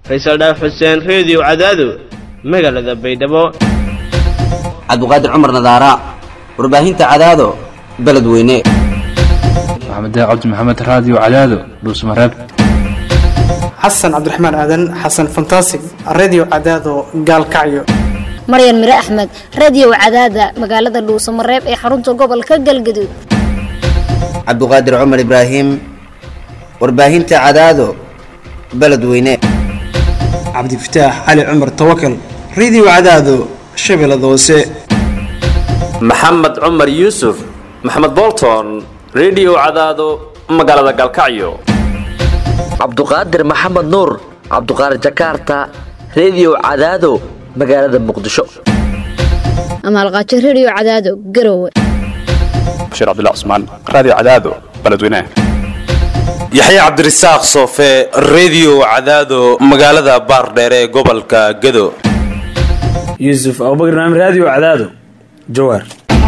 faysal dhaaf xuseen reediyo cadaado magaalada baydhabo cabduqaadir cumar nadaara warbaahinta cadaado beledweyne maxamed cabdi maxamed raadiyo cadaado dhuusmareeb xasan cabdiraxmaan aadan xasan fantasig redio cadaado gaalkacyo maryan mire axmed radio cadaada magaalada dhuusamareeb ee xarunta gobolka galgaduud cabduqaadir cumar ibraahim warbaahinta cadaado beledweyne cabdifataax cali cumar tawakal redio cadaado shabeellada hoose maxamed cumar yuusuf maxamed bolton redio cadaado magaalada gaalkacyo cabduqaadir maxamed nuur cabduqaadir jakarta redio cadaado magaalada muqdisho amaalqaajo radio cadaado garowe bashiir cabdilla cusmaan raadiyo cadaado beledweynaha yaxya cabdirasaaq soofe redio cadaado magaalada baardheere ee gobolka gado yuusuf abubakar naam raadiyo cadaado jawaar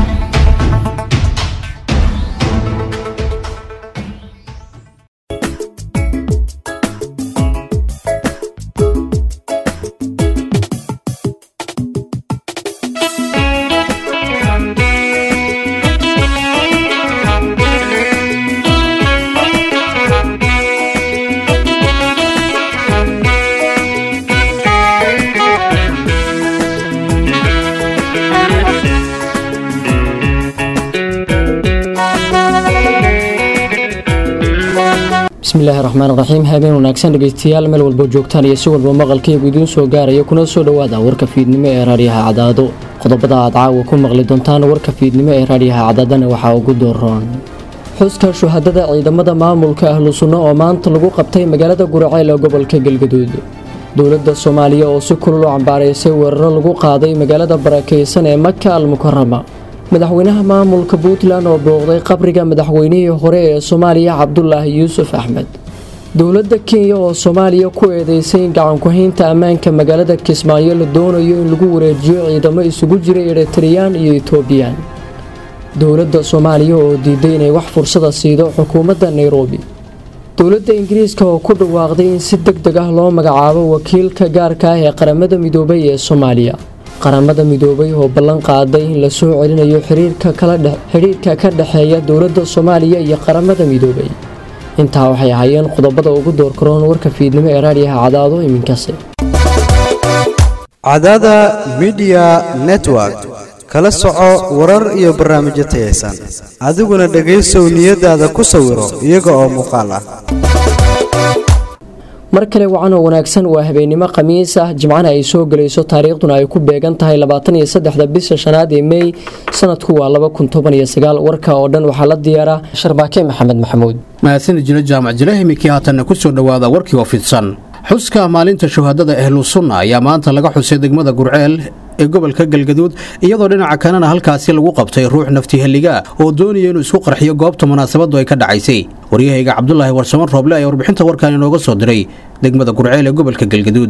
bismillahi raxmaan raxiim habeen wanaagsan dhegeystayaal meel walbo joogtaan iyo si walba maqalkaygu idiin soo gaaraya kuna soo dhowaada warka fiidnimo ee raadyaha cadaado qodobada aad caawa ku maqli doontaan warka fiidnimo ee raadyaha cadaadana waxaa ugu dooroon xuska shuhadada ciidamada maamulka ahlu sunno oo maanta lagu qabtay magaalada guraceel ee gobolka galgaduud dowladda soomaaliya oo si kulul u cambaaraysay weeraro lagu qaaday magaalada barakaysan ee maka al mukarama madaxweynaha maamulka puntland oo booqday qabriga madaxweynihii hore ee soomaaliya cabdulaahi yuusuf axmed dowladda kenya oo soomaaliya ku eedeysay in gacankuhaynta ammaanka magaalada kismaayo la doonayo in lagu wareejiyo ciidamo isugu jira eritreyaan iyo etoobiyaan dowladda soomaaliya oo diiday inay wax fursada siido xukuumadda nairobi dowladda ingiriiska oo ku dhawaaqday in si deg deg ah loo magacaabo wakiilka gaarka ah ee qaramada midoobay ee soomaaliya qaramada midoobay oo ballan qaaday in la soo celinayo xidhiirka ka dhexeeya dowladda soomaaliya iyo qaramada midoobay intaa waxay ahaayeen qodobada ugu doorkaroon warka fiidnimo ee raadyaha cadaado iminkase cadaada midiya network kala soco warar iyo barnaamijyo tayaysan adiguna dhegaysow niyadaada ku sawiro iyaga oo muuqaal ah mar kale wacanoo wanaagsan waa habeennimo khamiis ah jimcana ay soo gelayso taariikhduna ay ku beegan tahay labaatan iyo saddexda bisha shanaad ee mey sanadku waa laba kun toban iyo sagaal warka oo dhan waxaa la diyaaraa sharbaake maxamed maxamuud mahadsanid jiro jaamac jile iminkii haatanna ku soo dhowaada warkii oo fidsan xuska maalinta shuhadada ahlu sunna ayaa maanta laga xusay degmada gurceel ee gobolka galgaduud iyadoo dhinaca kalena halkaasi lagu qabtay ruux naftiheligaa oo doonaya inuu isku qarxiyo goobta munaasabadu ay ka dhacaysay waryahayga cabdulaahi warsaman rooble ayaa warbixinta warkan inooga soo diray degmada gurceel ee gobolka galgaduud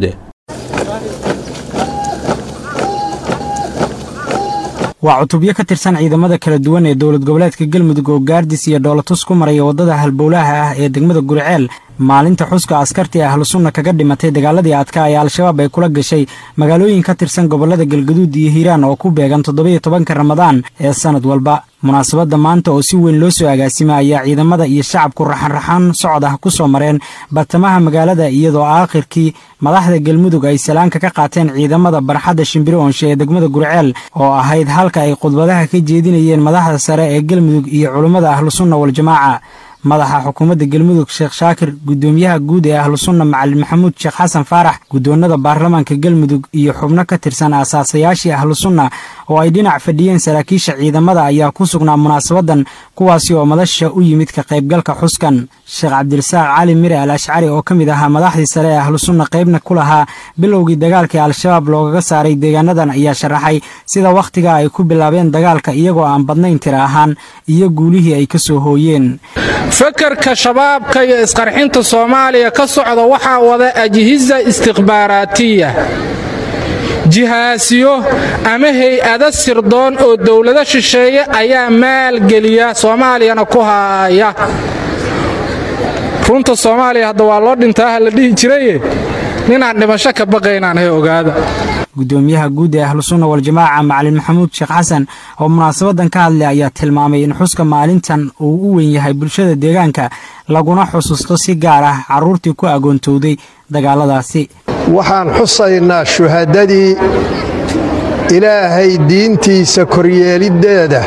waa cutubyo ka tirsan ciidamada kala duwan ee dowlad goboleedka galmudug oo gaardis iyo dhoolatus ku maraya waddada halbowlaha ah ee degmada gurceel maalinta xuska askartii ahlu sunna kaga dhimatay dagaaladii adkaa ee al-shabaab ay kula gashay magaalooyin ka tirsan gobollada galgaduud iyo hiiraan oo ku beegan toddobiyo tobanka ramadaan ee sannad walba munaasabadda maanta oo si weyn loo soo agaasima ayaa ciidamada iyo shacabku raxanraxaan socod ah ku soo mareen bartamaha magaalada iyadoo aakhirkii madaxda galmudug ay salaanka ka qaateen ciidamada barxadda shimbiro onshe ee degmada gurceel oo ahayd halka ay khudbadaha ka jeedinayeen madaxda sare ee galmudug iyo culummada ahlusunna waljamaaca madaxa xukuumadda galmudug sheekh shaakir guddoomiyaha guud ee ahlu sunna macalin maxamuud sheekh xasan faarax guddoonnada baarlamaanka galmudug iyo xubno ka tirsan aasaasayaashii ahlu sunna oo ay dhinac fadhiyeen saraakiisha ciidamada ayaa ku sugnaa munaasabadan kuwaasi oo madasha u yimid ka qaybgalka xuskan sheekh cabdirasaaq cali mire al ashcari oo ka mid ahaa madaxdii sare ee ahlu sunna qaybna ku lahaa bilowgii dagaalkii al-shabaab loogaga saaray deegaanadan ayaa sharaxay sida wakhtiga ay ku bilaabeen dagaalka iyagoo aan badnayn tira ahaan iyo guulihii ay ka soo hooyeen fakarka shabaabka iyo isqarxinta soomaaliya ka socda waxaa wada ajhiza istikhbaaraatiya jihaasiyo ama hay-ada sirdoon oo dowlado shisheeye ayaa maalgeliya soomaaliyana ku haaya runta soomaaliya hadda waa loo dhintaa ha la dhihi jiraye ninaan dhimasho ka baqaynaan hay ogaada gudoomiyaha guud ee ahlusunna waljamaaca macalin maxamuud sheekh xasan oo munaasabadan ka hadlay ayaa tilmaamay in xuska maalintan uu u weyn yahay bulshada deegaanka laguna xusuusto si gaar ah carruurtii ku agoontowday dagaaladaasi waxaan xusaynaa shuhadadii ilaahay diintiisa koryeeliddeeda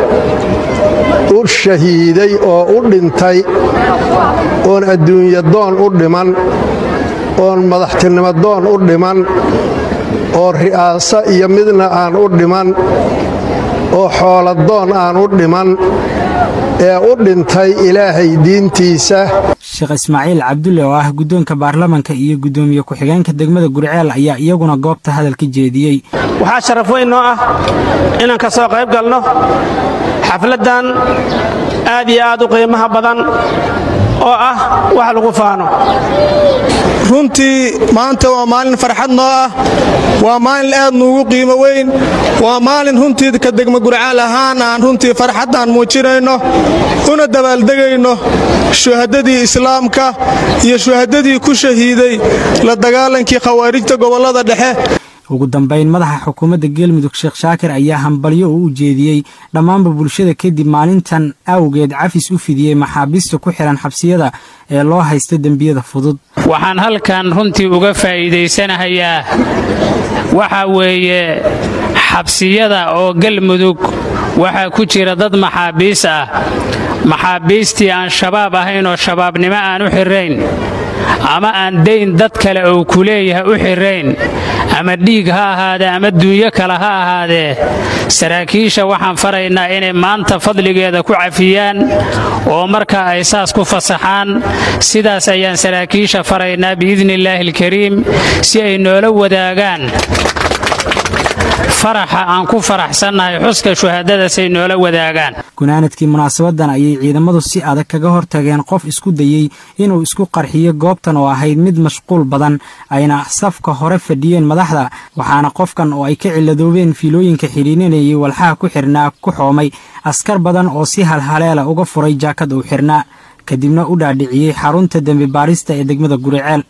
u shahiiday oo u dhintay oon adduunyadoon u dhiman oon madaxtinimadoon u dhiman oo ri'aaso iyo midna aan u dhiman oo xooladoon aan u dhiman ee u dhintay ilaahay diintiisa sheekh ismaaciil cabdulle oo ah guddoonka baarlamanka iyo guddoomiye ku-xigeenka degmada gurceel ayaa iyaguna goobta hadalka jeediyey waxaa sharaf weyn noo ah inaan ka soo qayb galno xafladdan aad iyo aad u qiimaha badan oo ah wax lagu faano runtii maanta waa maalin farxad noo ah waa maalin aad nuugu qiimo weyn waa maalin runtii ka degma gurcaal ahaan aan runtii farxaddaan muujinayno una dabaaldegayno shuhadadii islaamka iyo shuhadadii ku shahiiday la dagaalankii khawaarijta gobollada dhexe ugu dambayn madaxa xukuumadda geelmudug sheekh shaakir ayaa hambalyo uu u jeediyey dhammaanba bulshada kadib maalintan awgeed cafis u fidiyey maxaabiista ku xihan xabsiyada ee loo haysta dembiyada fudud waxaan halkan runtii uga faa'iidaysanahayaa waxa weeye xabsiyada oo galmudug waxaa ku jira dad maxaabiis ah maxaabiistii aan shabaab ahayn oo shabaabnimo aan u xirrayn ama aan dayn dad kale uu ku leeyahay u xirrayn ama dhiig ha ahaadee ama duunyo kale ha ahaadee saraakiisha waxaan faraynaa inay maanta fadligeeda ku cafiyaan oo markaa ay saas ku fasaxaan sidaas ayaan saraakiisha faraynaa biidnillaahi alkariim si ay noola wadaagaan faraxa aan ku faraxsannahay xuska shuhadadaasay noola wadaagaan gunaanadkii munaasabadan ayay ciidamadu si adag kaga hortageen qof isku dayey inuu isku qarxiyo goobtan oo ahayd mid mashquul badan ayna safka hore fadhiyeen madaxda waxaana qofkan oo ay ka ciladoobeen fiilooyinka xidhiininayay walxaha ku xirnaa ku xoomay askar badan oo si halhaleela uga furay jaakad uu xirnaa kadibna u dhaadhiciyey xarunta dembi baarista ee degmada guriceel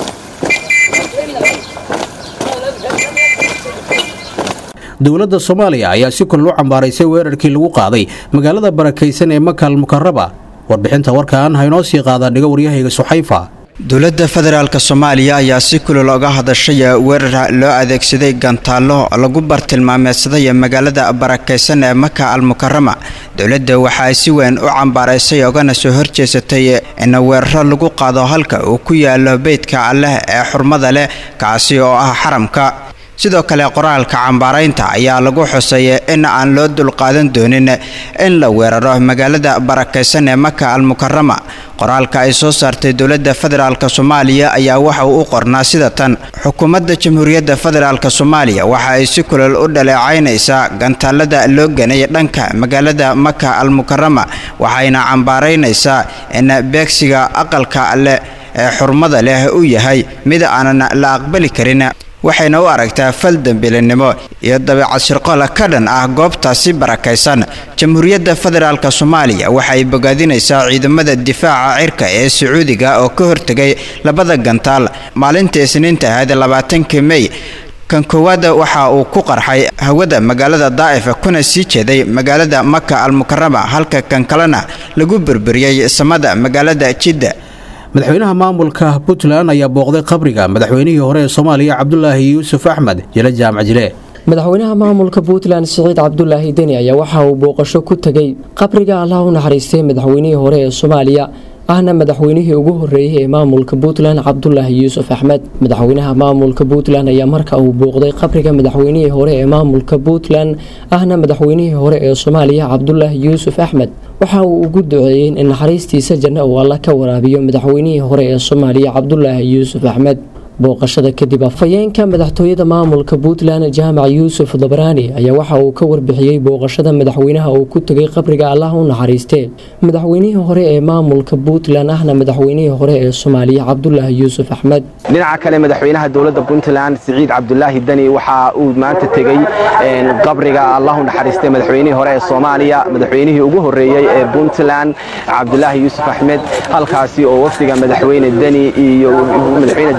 dowladda soomaaliya ayaa si kulal u cambaaraysay weerarkii lagu qaaday magaalada barakaysan ee makal mukaraba warbixinta warkan haynoo sii qaadaan dhiga waryahayga suxayfa dowladda federaalk soomaaliya ayaa si kulul oga hadashay weerar loo adeegsaday gantaallo lagu bartilmaameedsaday magaalada barakaysan ee maka al mukarama dowladda waxa ay si weyn u cambaaraysay ogana soo horjeesatay in weeraro lagu qaado halka uu ku yaalo beydka alleh ee xurmada leh kaasi oo ah xaramka sidoo kale qoraalka cambaaraynta ayaa lagu xusay in aan loo dulqaadan doonin in la weeraro magaalada barakaysan ee maka al mukarama qoraalka ay soo saartay dowladda federaalk soomaaliya ayaa waxa uu u qornaa sida tan xukuumadda jamhuuriyadda federaalk soomaaliya waxa ay si kulal u dhaleecaynaysaa gantaalada loo ganay dhanka magaalada maka al mukarama waxayna cambaaraynaysaa in beegsiga aqalka alleh ee xurmada leh uu yahay mid aanan la aqbali karin waxayna u aragtaa fal dembilinimo iyo dabeecad shirqola ka dhan ah goobtaasi barakaysan jamhuuriyadda federaalk soomaaliya waxay bogaadinaysaa ciidamada difaaca cirka ee sacuudiga oo ka hortegay labada gantaal maalinta isniinta ahayd labaatankii mey kan koowaad waxa uu ku qarxay hawada magaalada daa'if kuna sii jeeday magaalada maka al mukarama halka kan kalena lagu burburiyey samada magaalada jidda madaxweynaha maamulka puntland ayaa booqday qabriga madaxweynihii hore ee soomaaliya cabdulaahi yuusuf axmed jile jaamac jile madaxweynaha maamulka puntland siciid cabdulaahi deni ayaa waxa uu booqasho ku tegey qabriga allah u naxariistay madaxweynihii hore ee soomaaliya ahna madaxweynihii ugu horeeyey ee maamulka puntland cabdulaahi yuusuf axmed madaxweynaha maamulka puntland ayaa marka uu booqday qabriga madaxweynihii hore ee maamulka puntland ahna madaxweynihii hore ee soomaaliya cabdulaahi yuusuf axmed waxa uu ugu duceeyey in naxariistiisa janno uu alla ka waraabiyo madaxweynihii hore ee soomaaliya cabdulaahi yuusuf axmed booqashada kadib afhayeenka madaxtooyada maamulka puntland jaamac yuusuf dabraani ayaa waxa uu ka warbixiyey booqashada madaxweynaha uu ku tegay qabriga allah u naxariistee madaxweynihii hore ee maamulka puntland ahna madaxweynihii hore ee soomaaliya cabdulaahi yuusuf axmed dhinaca kale madaxweynaha dowladda puntland siciid cabdulaahi deni waxa uu maanta tegey qabriga allah u naxariistay madaxweynihii hore ee soomaaliya madaxweynihii ugu horeeyey ee puntland cabdulaahi yuusuf axmed halkaasi oo wafdiga madaxweyne deni iyo madaxweyne deni iyo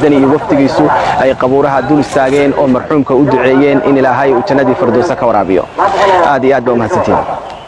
laftigiisu ay qabuuraha dul istaageen oo marxuumka u duceeyeen in ilaahay uu jannadii firdowsa ka waraabiyo aad iyo aad ba umahadsantiin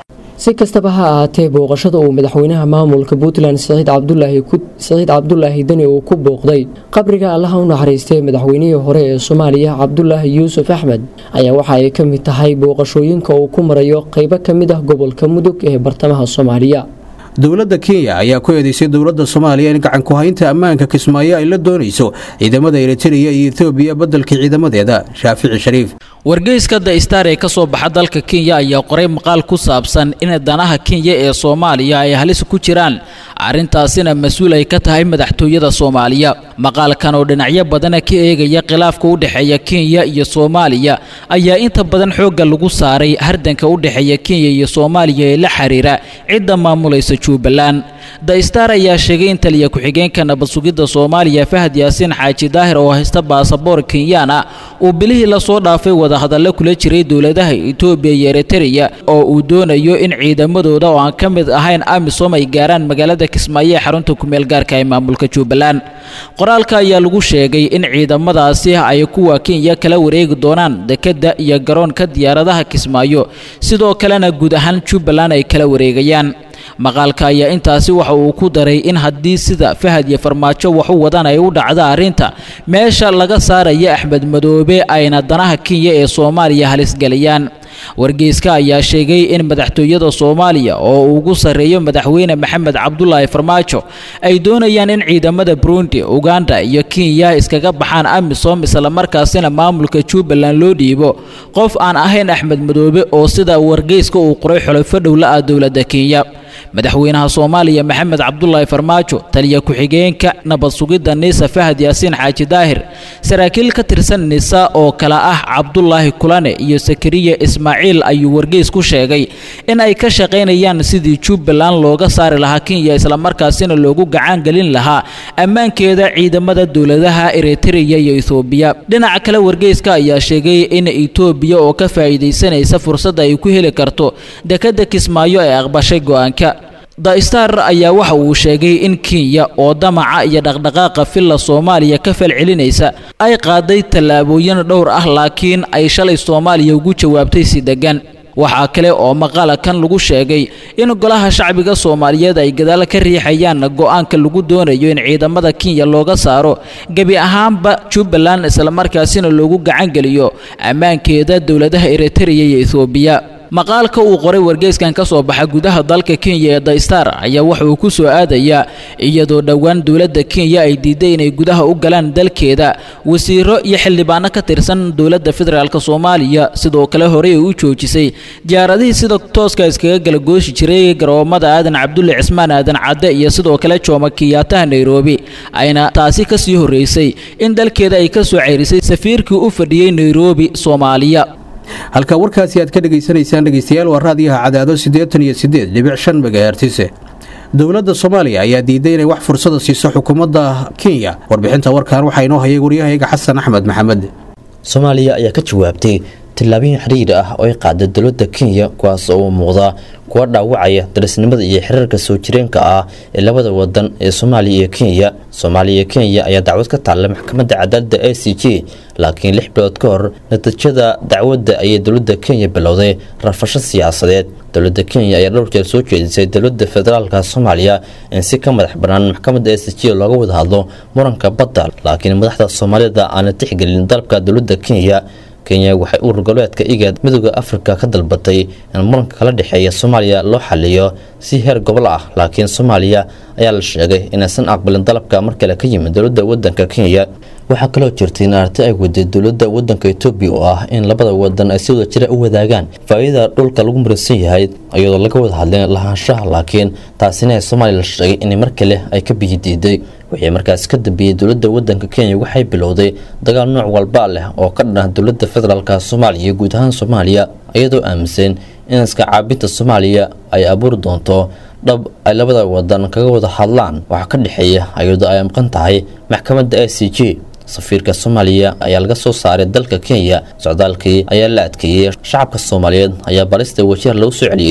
si kastaba ha ahaatee booqashada uu madaxweynaha maamulka puntland siciid cabdulaahi siciid cabdulaahi deni uu ku booqday qabriga allaha u naxariistay madaxweynihii hore ee soomaaliya cabdulaahi yuusuf axmed ayaa waxa ay ka mid tahay booqashooyinka uu ku marayo qaybo ka mid ah gobolka mudug ee bartamaha soomaaliya dowladda kenya ayaa ku eedeysay dowladda soomaaliya in gacan ku-haynta ammaanka kismaayo ay la doonayso ciidamada eritreya iyo etoobiya beddelka ciidamadeeda shaafici shariif wargeyska the star ee ka soo baxa dalka kenya ayaa qoray maqaal ku saabsan in danaha kenya ee soomaaliya ay halis ku jiraan arrintaasina mas-uul ay ka tahay madaxtooyada soomaaliya maqaalkan oo dhinacyo badana ka eegaya khilaafka u dhexeeya kenya iyo soomaaliya ayaa inta badan xoogga lagu saaray hardanka u dhexeeya kenya iyo soomaaliya ee la xiriira cidda maamulaysa jubbaland the star ayaa sheegay in taliya ku-xigeenka nabad sugidda soomaaliya fahad yaasiin xaaji daahir oo haysta baasaboor kenyaan ah uu bilihii lasoo dhaafay wadahadallo kula jiray dowladaha etoobiya iyo eritreya oo uu doonayo in ciidamadooda oo aan ka mid ahayn amisom ay gaaraan magaalada kismaayo ee xarunta kumeel gaarka ee maamulka jubbaland qoraalka ayaa lagu sheegay in ciidamadaasi ay kuwa kenya kala wareegi doonaan dekedda iyo garoonka diyaaradaha kismaayo sidoo kalena guud ahaan jubbaland ay kala wareegayaan maqaalka ayaa intaasi waxa uu ku daray in haddii sida fahad iyo farmaajo wax u wadaan ay u dhacda arrinta meesha laga saaraya axmed madoobe ayna danaha kenya ee soomaaliya halisgelayaan wargeyska ayaa sheegay in madaxtooyada soomaaliya oo ugu sarreeyo madaxweyne maxamed cabdulaahi farmaajo ay doonayaan in ciidamada burundi uganda iyo kenya iskaga baxaan amisom islamarkaasina maamulka jubbaland loo dhiibo qof aan ahayn axmed madoobe oo sida wargeyska uu qoray xulafo dhowla ah dowladda kenya madaxweynaha soomaaliya maxamed cabdulaahi farmaajo taliya ku-xigeenka nabad sugidda nisa fahad yaasiin xaaji daahir saraakiil ka tirsan nisa oo kale ah cabdulaahi kulane iyo sakariya ismaaciil ayuu wargeys ku sheegay in ay ka shaqaynayaan sidii jubbaland looga saari lahaa kenya islamarkaasina loogu gacan gelin lahaa ammaankeeda ciidamada dowladaha eritreya iyo ethoobiya dhinaca kale wargeyska ayaa sheegay in etoobiya oo ka faa'iidaysanaysa fursadda ay ku heli karto dekadda kismaayo ee aqbashay go-aanka the star ayaa waxa uu sheegay in kenya oo damaca iyo dhaqdhaqaaqa filla soomaaliya ka falcelinaysa ay qaaday tallaabooyin dhowr ah laakiin ay shalay soomaaliya ugu jawaabtay si deggan waxaa kale oo maqaala kan lagu sheegay in golaha shacbiga soomaaliyeed ay gadaal ka riixayaan go-aanka lagu doonayo in ciidamada kenya looga saaro gebi ahaanba jubbaland islamarkaasina loogu gacan geliyo ammaankeeda dowladaha eritreya iyo ethoobiya maqaalka uu qoray wargeyskan ka soo baxa gudaha dalka kenya ee the star ayaa waxa uu ku soo aadayaa iyadoo dhowaan dowladda kenya ay diiday inay gudaha u galaan dalkeeda wasiiro iyo xildhibaano ka tirsan dowladda federaalk soomaaliya sidoo kale horey ay u joojisay diyaaradihii sida tooska iskaga gala gooshi jiray garoomada aadan cabdulle cismaan aadan cadde iyo sidoo kale jooma kiyaataha nairobi ayna taasi ka sii horreysay in dalkeeda ay ka soo ceyrisay safiirkii u fadhiyey nairobi soomaaliya halka warkaasi aad ka dhegaysanaysaan dhegeystayaal waa raadiyaha cadaado siddeetan iyo siddeed dhibic shan megahertise dowladda soomaaliya ayaa diiday inay wax fursada siiso xukuumadda kenya warbixinta warkan waxaa inoo hayay waryahayga xasan axmed maxamed soomaaliya ayaa ka jawaabtay tillaabooyin xiriir ah oo ay qaaday dowladda kenya kuwaas oo u muuqda kuwa dhaawacaya darisnimada iyo xiriirka soo jireenka ah ee labada wadan ee soomaaliya iyo kenya soomaaliya iyo kenya ayaa dacwad ka taallay maxkamadda cadaaladda a c j laakiin lix bilood ka hor natiijada dacwadda ayay dowladda kenya bilowday rafasho siyaasadeed dowladda kenya ayaa dhowr jeer soo jeedisay dowladda federaalka soomaaliya in si ka madax bannaan maxkamadda a c j looga wada hadlo muranka badda laakiin madaxda soomaalida aana tixgelin dalabka dowladda kenya kenya waxay urur goboleedka igaad midooda afrika ka dalbatay in muranka kala dhexeeya soomaaliya loo xaliyo si heer gobol ah laakiin soomaaliya ayaa la sheegay inaysan aqbalin dalabka mar kale ka yimid dowladda wadanka kenya waxaa kaloo jirtay in arti ay waday dowladda wadanka etoobiya oo ah in labada wadan ay si wada jira u wadaagaan faa-iidada dhulka lagu muransan yahay iyadoo laga wada hadleen lahaanshaha laakiin taasina ee soomaaliya la sheegay in mar kale ay ka biyi diiday wixii markaas ka dambeeyey dowladda wadanka kenya waxay bilowday dagaal nooc walba leh oo ka dhanah dowladda federaalk soomaaliya iyo guud ahaan soomaaliya iyadoo aaminsan in iska caabinta soomaaliya ay abuuri doonto dhab ay labada wadan kaga wada hadlaan waxaa ka dhexeeya iyadoo ay maqan tahay maxkamadda a c j safiirka soomaaliya ayaa laga soo saaray dalka kenya socdaalkii ayaa la adkeeyey shacabka soomaaliyeed ayaa balista wajiha lagu soo celiyey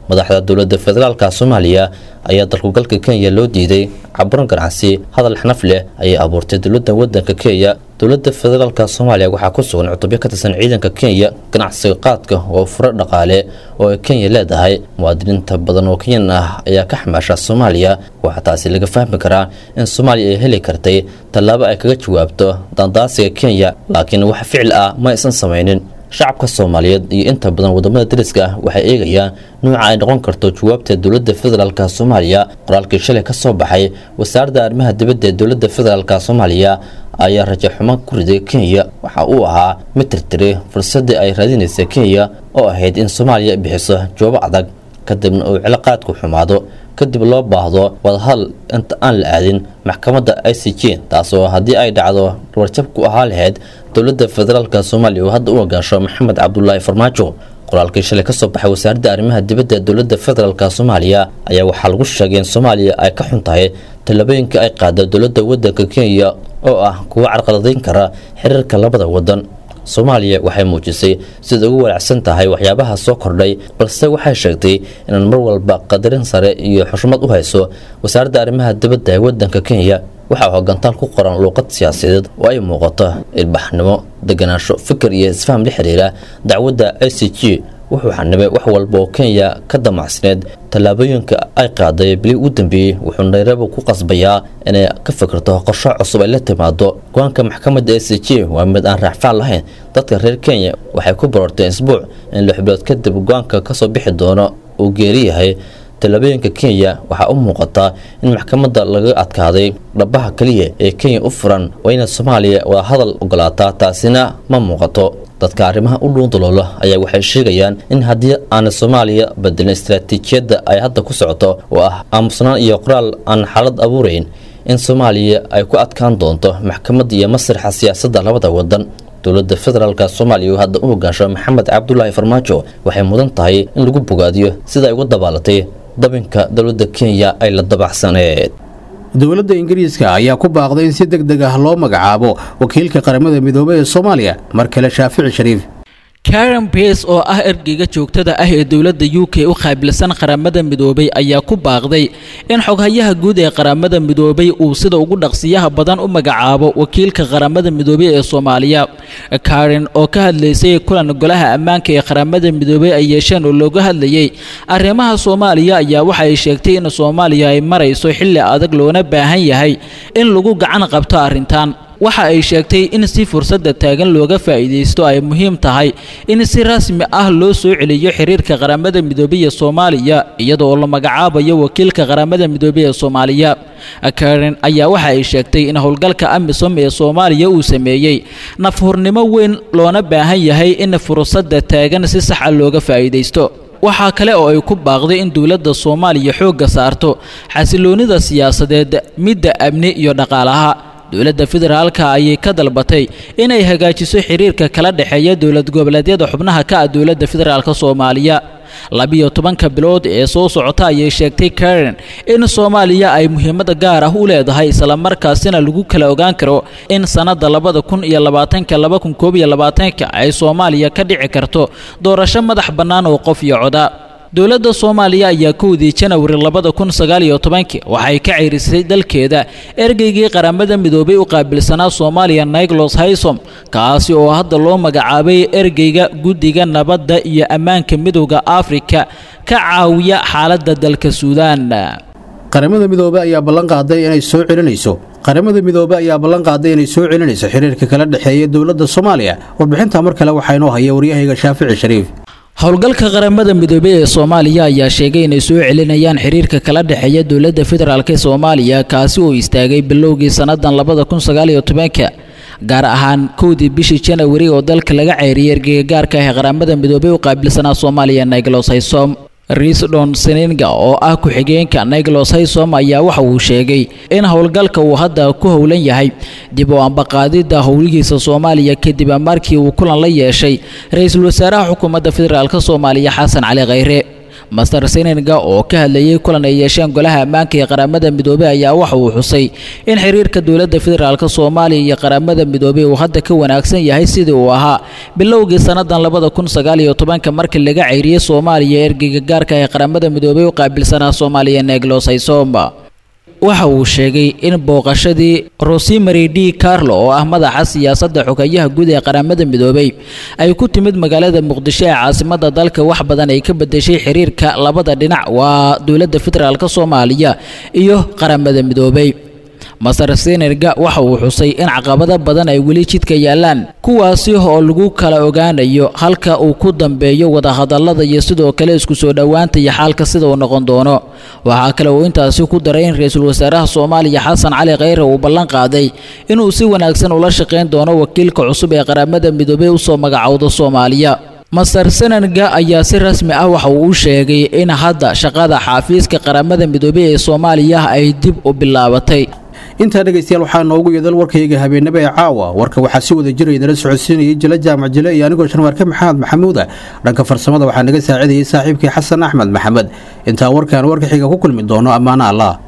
madaxda dowladda federaalka soomaaliya ayaa dalkugalka kenya loo diiday caburan ganacsi hadal xnaf leh ayay abuurtay dowladda wadanka kenya dowladda federaalka soomaaliya waxaa ku sugan cutubyo ka tirsan ciidanka kenya ganacsiga qaadka oo furo dhaqaale oo ay kenya leedahay muwaadiniinta badan oo kenyan ah ayaa ka xamaasha soomaaliya waxaa taasi laga fahmi karaa in soomaaliya ay heli kartay tallaabo ay kaga jawaabto dandaasiga kenya laakiin wax ficil ah ma aysan samaynin shacabka soomaaliyeed iyo inta badan wadamada dariska ah waxay eegayaan nuuca ay noqon karto jawaabta dowladda federaalk soomaaliya qoraalkii shalay ka soo baxay wasaaradda arrimaha dibadda ee dowladda federaalk soomaaliya ayaa rajo xumo ku riday kenya waxa uu ahaa mid tirtiray fursadii ay raadinaysa kenya oo ahayd in soomaaliya bixiso jawaabo adag kadibna uu ciloqaadku xumaado kadib loo baahdo wadahadal inta aan la aadin maxkamadda i c j taasoo haddii ay dhacdo warjab ku ahaa lahayd dowladda federaalk soomaaliya oo hadda u hogaansho maxamed cabdulaahi farmaajo qoraalkii shalay ka soo baxay wasaaradda arrimaha dibadda ee dowladda federaalk soomaaliya ayaa waxaa lagu sheegay in soomaaliya ay ka xun tahay tallaabooyinka ay qaada dowladda wadanka kenya oo ah kuwa carqaladayn kara xiriirka labada wadan soomaaliya waxay muujisay sida ugu walaacsan tahay waxyaabaha soo kordhay balse waxay sheegtay inaan mar walba qadarin sare iyo xushmad u hayso wasaaradda arrimaha dibadda ee wadanka kenya waxaa hogantaal ku qoran luuqad siyaasadeed oo ay muuqato ilbaxnimo deganaansho fikir iyo isfaham la xiriira dacwadda i c g wuxuu xanibay wax walba oo kenya ka damacsneed tallaabooyinka ay qaaday bili ugu dambeeyey wuxuu nairobi ku qasbayaa inay ka fikirto qorsho cusub ay la timaado go-aanka maxkamadda a c g waa mid aan raacfaan lahayn dadka reer kenya waxay ku baroorteen isbuuc in lix bilood kadib go-aanka kasoo bixi doono uu geeri yahay tallaabooyinka kenya waxaa u muuqataa in maxkamadda laga adkaaday dhabaha keliya ee kenya u furan waa inay soomaaliya wada hadal ogolaataa taasina ma muuqato dadka arrimaha u dhuundaloolo ayaa waxay sheegayaan in haddii aanay soomaaliya bedelin istaraatiijiyadda ay hadda ku socoto oo ah aamusnaan iyo qoraal aan xaalad abuurayn in soomaaliya ay ku adkaan doonto maxkamadda iyo masraxa siyaasadda labada wadan dowladda federaalk soomaaliya oo hadda u hogaansho maxamed cabdulaahi farmaajo waxay mudan tahay in lagu bogaadiyo sida ay uga dabaalatay dabinka dowladda kenya ay la dabacsaneed dowladda ingiriiska ayaa ku baaqday in si deg deg ah loo magacaabo wakiilka qaramada midoobay ee soomaaliya mar kale shaafici shariif karen bes oo ah ergeyga joogtada ah ee dowladda u k u qaabilsan qaramada midoobay ayaa ku baaqday in xoghayaha guud ee qaramada midoobay uu sida ugu dhaqsiyaha badan u magacaabo wakiilka qaramada midoobay ee soomaaliya karen oo ka hadlaysay kulan golaha ammaanka ee qaramada midoobay ay yeesheen oo looga hadlayay arrimaha soomaaliya ayaa waxa ay sheegtay in soomaaliya ay marayso xilli adag loona baahan yahay in lagu gacan qabto arrintan waxa ay sheegtay in si fursadda taagan looga faa'iidaysto ay muhiim tahay in si rasmi ah loo soo celiyo xiriirka qaramada midoobay ee soomaaliya iyada oo la magacaabayo wakiilka qaramada midoobay ee soomaaliya karen ayaa waxa ay sheegtay in howlgalka amisom ee soomaaliya uu sameeyey nafhurnimo weyn loona baahan yahay in fursadda taagan si sax ah looga faa'iidaysto waxaa kale oo ay ku baaqday in dowladda soomaaliya xoogga saarto xasiloonnida siyaasadeed midda amni iyo dhaqaalaha dowladda federaalka ayay ka dalbatay inay hagaajiso xiriirka kala dhexeeya dowlad goboleedyada xubnaha ka ah dowladda federaalk soomaaliya labiyo tobanka bilood ee soo socota ayay sheegtay karen in soomaaliya ay muhiimada gaar ah u leedahay islamarkaasina lagu kala ogaan karo in sannadda labada kun iyo labaatanka laba kun koob iyo labaatanka ay soomaaliya ka dhici karto doorasho madax bannaan oo qof iyo coda dowladda soomaaliya ayaa kowdii janawari labada kun sagaal iyo tobankii waxay ka ceyrisay dalkeeda ergeygii qaramada midoobay u qaabilsanaa soomaaliya naiglos haysom kaasi oo hadda loo magacaabay ergeyga guddiga nabadda iyo ammaanka midowda afrika ka caawiya xaaladda dalka suudaan qaramada midoobey ayaa ballan qaaday inay soo celinayso qaramada midoobey ayaa ballan qaaday inay soo celinayso xiriirka kala dhexeeya dowladda soomaaliya warbixinta mar kale waxaa inoo haya waryahayga shaafici shariif howlgalka qaramada midoobey ee soomaaliya ayaa sheegay inay soo celinayaan xiriirka kala dhexeeya dowladda federaalk ee soomaaliya kaasi oo istaagay bilowgii sannadan labada kun sagaal iyo tobanka gaar ahaan kowdii bishii janawari oo dalka laga ceyriyay ergeyga gaarka ah ee qaramada midoobey u qaabilsanaa soomaaliya naiglos haysom riisdon seninga oo ah ku-xigeenka naiglos haysom ayaa waxa uu sheegay in howlgalka uu hadda ku howlan yahay dib u ambaqaadidda howlihiisa soomaaliya kadib markii uu kulan la yeeshay ra-iisul wasaaraha xukuumadda federaalk soomaaliya xasan cali khayre master seninga oo ka hadlayey kulan ay yeesheen golaha ammaanka ee qaramada midoobey ayaa waxa uu xusay in xiriirka dowladda federaalk soomaaliya iyo qaramada midoobey uu hadda ka wanaagsan yahay sidii uu ahaa bilowgii sannadan labada kun sagaal iyo tobanka markii laga ceyriyey soomaaliya ergeyga gaarka ee qaramada midoobey u qaabilsanaa soomaaliya neglos haysomba waxa uu sheegay in booqashadii rosemary d carlo oo ah madaxa siyaasadda xogeeyaha guud ee qaramada midoobey ay ku timid magaalada muqdisho ee caasimadda dalka wax badan ay ka bedeshay xiriirka labada dhinac waa dowladda federaalk soomaaliya iyo qaramada midoobey master senerga waxa uu xusay in caqabado badan ay weli jidka yaalaan kuwaasi oo lagu kala ogaanayo halka uu ku dambeeyo wadahadallada iyo sidoo kale isku soo dhowaanta iyo xaalka sida uu noqon doono waxaa kale uu intaasi ku daray in ra-iisul wasaaraha soomaaliya xasan cali kheyre uu ballan qaaday inuu si wanaagsan ula shaqayn doono wakiilka cusub ee qaramada midoobey usoo magacowda soomaaliya master senerga ayaa si rasmi ah waxa uu u sheegay in hadda shaqada xaafiiska qaramada midoobey ee soomaaliya ay dib u bilaabatay intaa dhegaystayaal waxaa noogu yeedal warkayga habeenimo ee caawa warka waxaa si wada jiraya nala socodsiinayay jila jaamac jile iyo anigoo shanwaarka maxamed maxamuuda dhanka farsamada waxaa naga saacidayay saaxiibkii xasan axmed maxamed intaa warkaan warka xiga ku kulmi doono ammaano allah